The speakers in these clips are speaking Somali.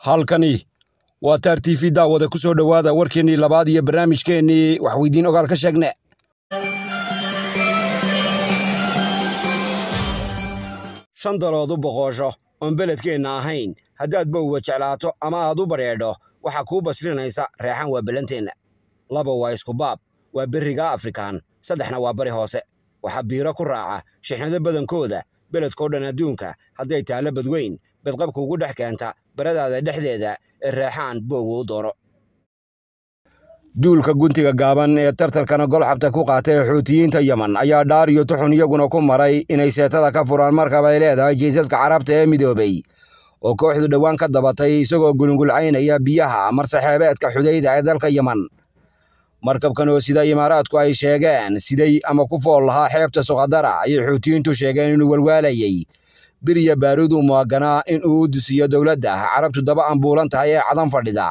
halkani waa taar t v daawada ku soo dhowaada warkeennii labaad iyo barnaamijkeennii waxweydiin ogaal ka sheegne shan dalood u boqoosho oon beledkeenna ahayn haddaad bowga jeclaato ama aad u badheedho waxaa kuu basrinaysa reexan waa bellanteenna laba waa iskubaab waa berriga afrikaan saddexna waa bari hoose waxaa biiro ku raaca shixnado badankooda beledkoo dhan adduunka hadday taallo badweyn bedqabka ugu dhex keenta baradaada dhexdeeda ee reexaan bowga u doono duulka guntiga gaaban ee tartarkana golxabta ku qaatay xuutiyiinta yeman ayaa dhaar iyo tuxun iyaguna ku maray inay seetada ka furaan markab ay leedahay jiisaska carabta ee midoobay oo kooxdu dhowaan ka dabatay isagoo gulungulcaynaya biyaha marsaxeebeedka xudayda ee dalka yeman markabkan oo sida imaaraadku ay sheegeen siday ama ku fool lahaa xeebta suqadara ayay xuutiyiintu sheegeen inuu walwaalayey biriya baaruud uu muwaganaa in uu u dusiyo dowladda carabtu daba ambuulan tahay ee cadan fadhida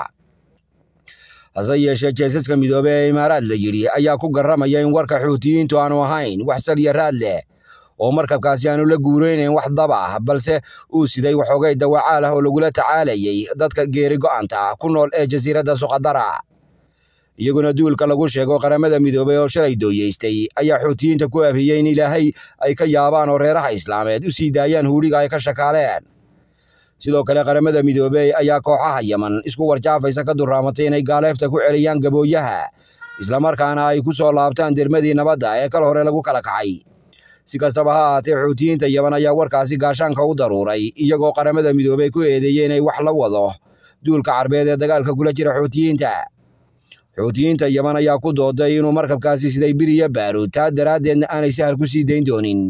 hase yeeshee jeesaska midoobe ee imaaraad la yidhi ayaa ku garramaya in warka xuutiyiintu aanu ahayn wax saliya raad leh oo markabkaasi aanu la guuraynayn wax dab ah balse uu siday waxoogay dawacaal ah oo lagula tacaalayay dadka geeri go'anta ku nool ee jasiiradda suqadara iyaguna duulka lagu sheego qaramada midoobey oo shalay dooyeystay ayaa xuutiyiinta ku abhiyey in ilaahay ay ka yaabaan oo reeraha islaameed u sii daayaan huudhiga ay ka shakaaleen sidoo kale qaramada midoobey ayaa kooxaha yeman isku warjaafaysa ka durraamatay inay gaaleefta ku celiyaan gabooyaha islamarkaana ay ku soo laabtaan dermadii nabadda ee kal hore lagu kala kacay si kastaba ha ahaatee xuutiyiinta yeman ayaa warkaasi gaashaanka u daruuray iyagoo qaramada midoobey ku eedeeyey inay wax la wado duulka carbeed ee dagaalka kula jira xuutiyiinta xuutiyiinta yeman ayaa ku dooday inuu markabkaasi siday biriya baaruud taa daraaddeedna aanay sahal ku sii dayn doonin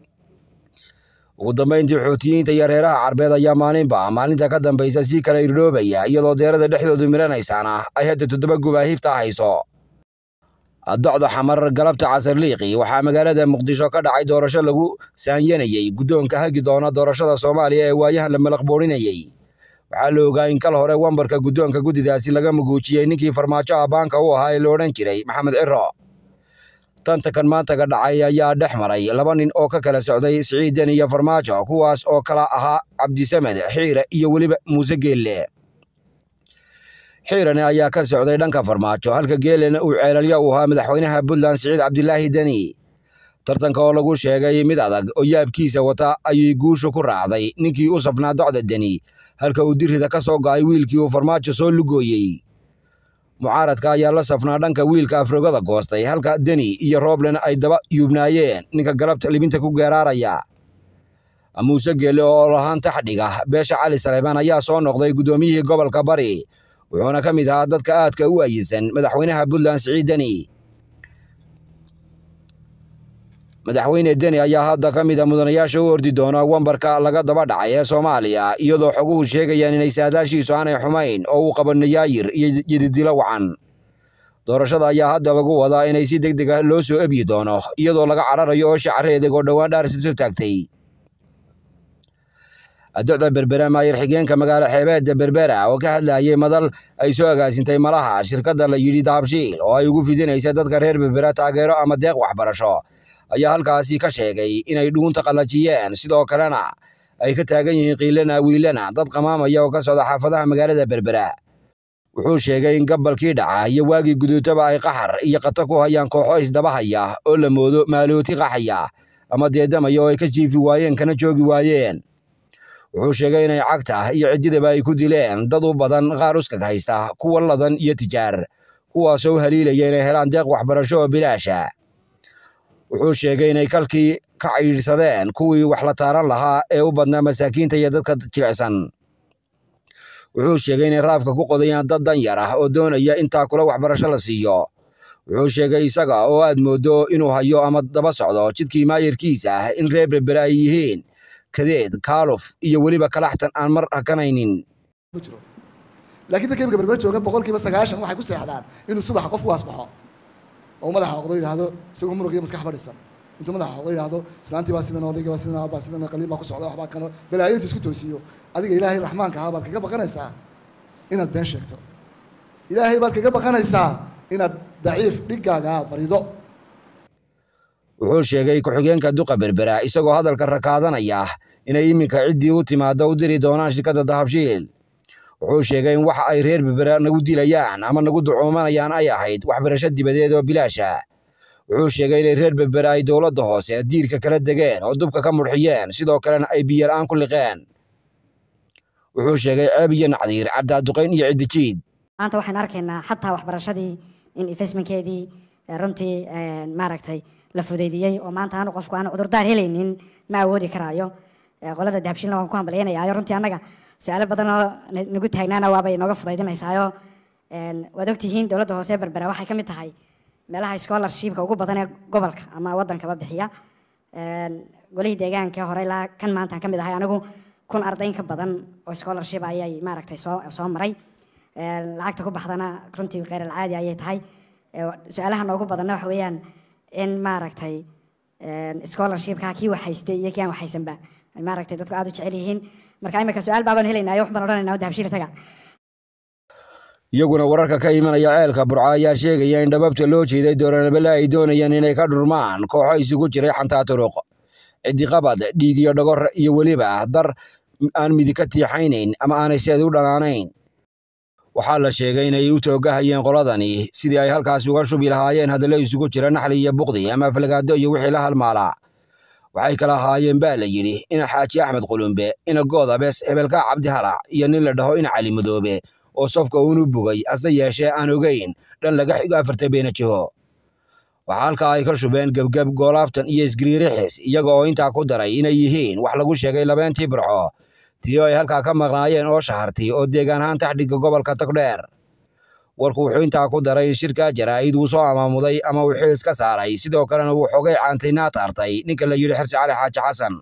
ugu dambayntii xuutiyiinta iyo reeraha carbeed ayaa maalinba maalinta ka dambaysa sii kala irdhoobaya iyadoo deerada dhexdoodu miranaysaana ay hadda toddoba gubaahiifta hayso docda xamar galabta casarliiqi waxaa magaalada muqdisho ka dhacay doorasho lagu saanyanayey guddoonka hagi doona doorashada soomaaliya ee waayahan la malaqboorinayey waxaa la ogaa in kal hore wambarka guddoonka guddidaasi laga muguujiyey ninkii farmaajo abaanka u ahaa ee la odhan jiray maxamed ciro tantakan maantaga dhacay ayaa dhex maray laba nin oo ka kala socday siciidan iyo farmaajo kuwaas oo kala ahaa cabdisamed xiire iyo weliba muuse geelle xiirane ayaa ka socday dhanka farmaajo halka geelena uu ceelalya u ahaa madaxweynaha puntland siciid cabdilaahi deni tartanka oo lagu sheegay mid adag oo yaabkiisa wata ayay guushu ku raacday ninkii u safnaa docda deni halka uu dirida ka soo go'ay wiilkii uu farmaajo soo lugooyey mucaaradka ayaa la safnaa dhanka wiilka afrogada goostay halka deni iyo rooblen ay daba yuubnaayeen ninka galabta libinta ku geeraaraya muuse geelle oo lahaan taxdhiga beesha cali saleebaan ayaa soo noqday guddoomiyihii gobolka bari wuxuuna ka mid ahaa dadka aadka u ayisan madaxweynaha puntland siciid deni madaxweyne deni ayaa hadda ka mid a mudanayaasha u ordi doona wambarka laga daba dhacay ee soomaaliya iyadoo xoguhu sheegayaan inay saadaashiisu aanay xumayn oo uu qabo nayaayir iyo yididilo wacan doorashada ayaa hadda lagu wadaa inay si deg deg ah loo soo ebyi doono iyadoo laga cararayo oo shacareedeg oo dhowaan dhaarsiso taagtay docda berbera maayir xigeenka magaalo xeebeedda berbera oo ka hadlayay madal ay soo agaasintay malaha shirkadda la yidhi dahabshiil oo ay ugu fidinaysa dadka reer berbera taageero ama deeq waxbarasho ayaa halkaasi ka sheegay inay dhuunta qallajiyeen sidoo kalena ay ka taagan yihiin qiilana wiilana dad qamaamaya oo ka socda xaafadaha magaalada berbera wuxuu sheegay in gabalkii dhaca iyo waagii guduutaba ay qaxar iyo qato ku hayaan kooxo isdabahaya oo la moodo maalooti qaxaya ama deedamaya oo ay ka jiifi waayeen kana joogi waayeen wuxuu sheegay inay cagta iyo ciddidaba ay ku dileen dad u badan qaar uskag haysta kuwa ladan iyo tijaar kuwaasoo u haliilaya inay helaan deeq waxbarasho oo bilaasha wuxuu sheegay inay kalkii ka ciidhsadeen kuwii wax la taaran lahaa ee u badnaa masaakiinta iyo dadka jilicsan wuxuu sheegay inay raafka ku qodayaan dad dan yar ah oo doonaya intaa kula waxbarasho la siiyo wuxuu sheegay isaga oo aad moodo inuu hayo ama daba socdo jidkii maayirkiisa ah in reer berbere ay yihiin kadeed kaaluf iyo weliba kalaxtan aan mar hakanaynin laakiin dadka imika berbere jooga boqolkiiba sagaashan waxay ku seexdaan inuu subaxa qofku waasbaxo oo madaxa oqdo yidhaahdo isagoo muruq iyo maskax fadhisan intuu madaxa oqdo yidhaahdo islaantii baa sidan odayga baa sidan baa sidan qaliin baa ku socda waxbaa kano balaayo intuu isku toosiyo adiga ilaahay raxmaanka ahaa baad kaga baqanaysaa inaad been sheegto ilaahay baad kaga baqanaysaa inaad daciif dhigaaga aad barido wuxuu sheegay ku-xigeenka duqa berbera isagoo hadalka rakaadanaya inay iminka ciddii u timaado u diri doonaan shirkadda dahabshiil wuxuu sheegay in waxa ay reer berbera nagu dilayaan ama nagu ducoomanayaan ay ahayd waxbarasho dibadeed oo bilaasha wuxuu sheegay inay reer berbera ay dowladda hoose diirka kala degeen oo dubka ka mudxiyeen sidoo kalena ay biyola-aan ku liqeen wuxuu sheegay ceeb iyo nacdiir cabdaaduqayn iyo ciddijiid maanta waxaan arkaynaa xataa waxbarashadii in investmentkeedii runtii maaragtay la fudeydiyey oo maanta aanu qofku aanu cudurdaar helaynin ma awoodi karaayo qolada dahabshiilna waan ku hambalyaynayaayo runtii annaga su-aalo badan oo nagu taagnaana waabay nooga fudaydinaysaayo waad ogtihiin dowladda hoose berbera waxay ka mid tahay meelaha scholarshipka ugu badan ee gobolka ama wadankaba bixiya golihii deegaanka hore ilaa kan maantaan ka mid ahay anigu kun ardayn ka badan oo scholarship ayay maaragtay soo soo maray lacagta ku baxdana runtii kheyr alcaadi ayay tahay su-aalaha noogu badanna waxa weeyaan in maaragtay scholarshipka kii waxhaystay iyo kii aan waxhaysanba maaragtay dadku aada u jecel yihiin marka imika su-aal baabaan helaynayo wax baan odhanaynaa dahabshiil taga iyaguna wararka ka imanaya ceelka burco ayaa sheegaya in dhababta loo jeeday dooranabele ay doonayaan inay ka dhurmaan kooxo isugu jiray xantaa turuq cidiqabad dhiig iyo dhogor iyo weliba dar aan midi ka tiixaynayn ama aanay seed u dhanaanayn waxaa la sheegay inay u toogahayeen qoladani sidii ay halkaasi uga shubi lahaayeen hadallo isugu jira naxli iyo buqdi ama aflagaado iyo wixii la halmaalaa waxay kala ahaayeen baa la yidhi ina xaaji axmed qulumbe ina goodabes hebelkaa cabdihalac iyo nin la dhaho ina cali madoobe oo safka uunu bugay hase yeeshee aan ogeyn dhan laga xigo afarta beena jiho waxaa halkaa ay ka shubeen gebgeb goolaaftan iyo isgiriirixis iyaga oo intaa ku daray inay yihiin wax lagu sheegay labeentii burco tii oo ay halkaa ka maqnaayeen oo shaharti oo deegaan ahaan taxdhigga gobolka togdheer warku wuxuu intaa ku daray in shirkaa jaraa'id uu soo amaamuday ama uu xilis ka saaray sidoo kalena wuu xogay caantaynaa taartay ninka la yidhi xirsi cali xaaji xasan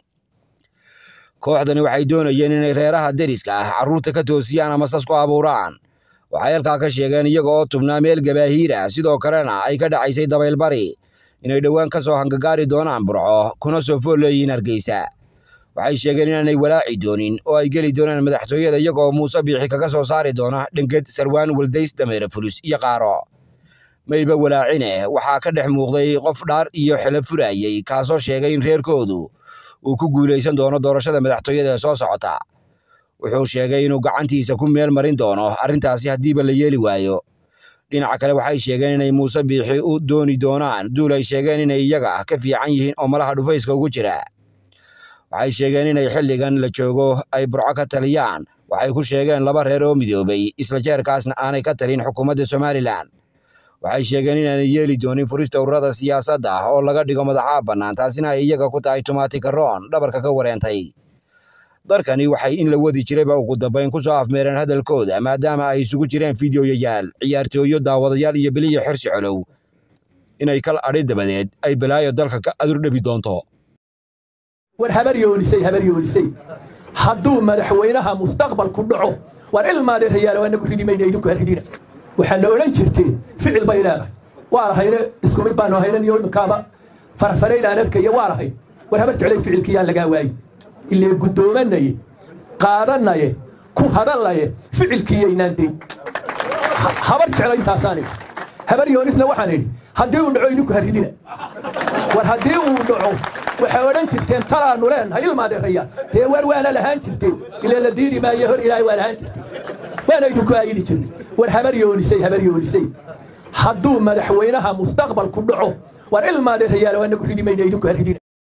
kooxdani waxay doonayeen inay reeraha deriska ah carruurta ka toosiyaan ama sas ku abuuraan waxay halkaa ka sheegeen iyaga oo tubnaa meel gabaahiir ah sidoo kalena ay ka dhacaysay dabaylbari inay dhowaan ka soo hangagaari doonaan burco kuna soo fool leeyihiin hargeysa waxay sheegeen inaanay walaaci doonin oo ay geli doonaan madaxtooyada iyaga oo muuse biixi kaga soo saari doona dhenged sarwaan waldays dameere fulus iyo qaaro mayba walaacine waxaa ka dhex muuqday qof dhaar iyo xilo furayey kaasoo sheegay in reerkoodu uu ku guulaysan doono doorashada madaxtooyada ee soo socota wuxuu sheegay inuu gacantiisa ku meel marin doono arrintaasi haddiiba la yeeli waayo dhinaca kale waxay sheegeen inay muuse biixi u dooni doonaan duul ay sheegeen inay iyaga ka fiican yihiin oo malaha dhufayska ugu jira waxay sheegeen inay xilligan la joogo ay burco ka taliyaan waxay ku sheegeen laba reer oo midoobay isla jeerkaasna aanay ka talin xukuumadda somalilan waxay sheegeen inaanay yeeli doonin furista ururada siyaasadda oo laga dhigo madaxaa bannaan taasina ay iyaga ku tahay tumaati karoon dhabarka ka wareentay darkani waxay in la wadi jirayba ugu dambayn ku soo afmeereen hadalkooda maadaama ay isugu jireen fideoyayaal ciyaartooyo daawadayaal iyo beliya xirsi colow inay kal adhi dabadeed ay balaayo dalka ka adurdhabi doonto war habar yoolisay habar yoolisay hadduu madaxweynaha mustaqbalku dhaco war ilmaadee rayaal waanagu ridimayna idinku haridina waxaad la odhan jirteen ficil bay leedahay waa lahayne isku mid baanu haynan iyo imikaaba farfaraynaan arkaya waa lahay war habar jeclay ficilkiyaan lagaa waayi ilee guddoomannaye qaadanaye ku hadallaye ficilkiiyaynaan dayn habar jecla intaasaan idhi habar yoonisna waxaan idhi haddii uu dhaco idinku haridina war haddii uu dhaco waxay odhan jirteen talaannu leenahay ilmaadeerayaal dee war waana lahaan jirteen ilee la diidi maayo hor ilaahay waa lahaan jirteen waana idinku aayidi jirnay war habar yoonisay habar yoonisay hadduu madaxweynaha mustaqbalku dhaco war ilmaadeerayaal waanagu ridimayna idinku haridina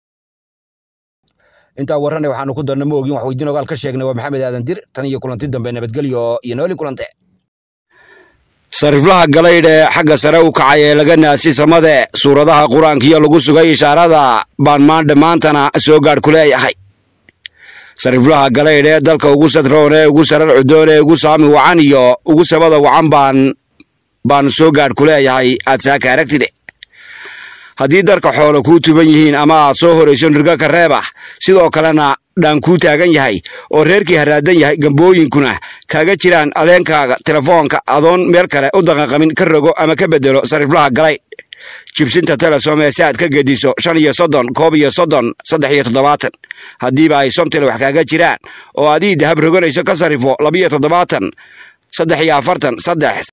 intaa warrane waxaanu ku darna ma ogin wax weydiin ogaal ka sheegnay waa maxamed aadan dir tan iyo kulanti dambe nabadgelyo iyo nooli kulante sariflaha galaydh ee xagga sare u kacay ee laga naadsi samade suuradaha qur-aankiyo lagu sugay ishaarada baan maandha maantana soo gaadh ku leeyahay sariflaha galaydh ee dalka ugu sadroon ee ugu sarar cudoon ee ugu saami wacan iyo ugu sabada wacan baan baan soo gaadh ku leeyahay aad saaka aragtide haddii darka xoolo kuu tuban yihiin ama aad soo horayso nirga ka reeb ah sidoo kalena dhaan kuu taagan yahay oo reerkii haraadan yahay gambooyinkuna kaaga jiraan adeenkaaga telefoonka adoon meel kale u daqanqamin ka rogo ama ka bedelo sariflaha galay jibsinta telesom ee si aad ka gediso shan iyo soddon koob iyo soddon saddex iyo toddobaatan haddiiba ay somtele wax kaaga jiraan oo adii dahab roganayso ka sarifo labiyo toddobaatan saddex iyo afartan saddex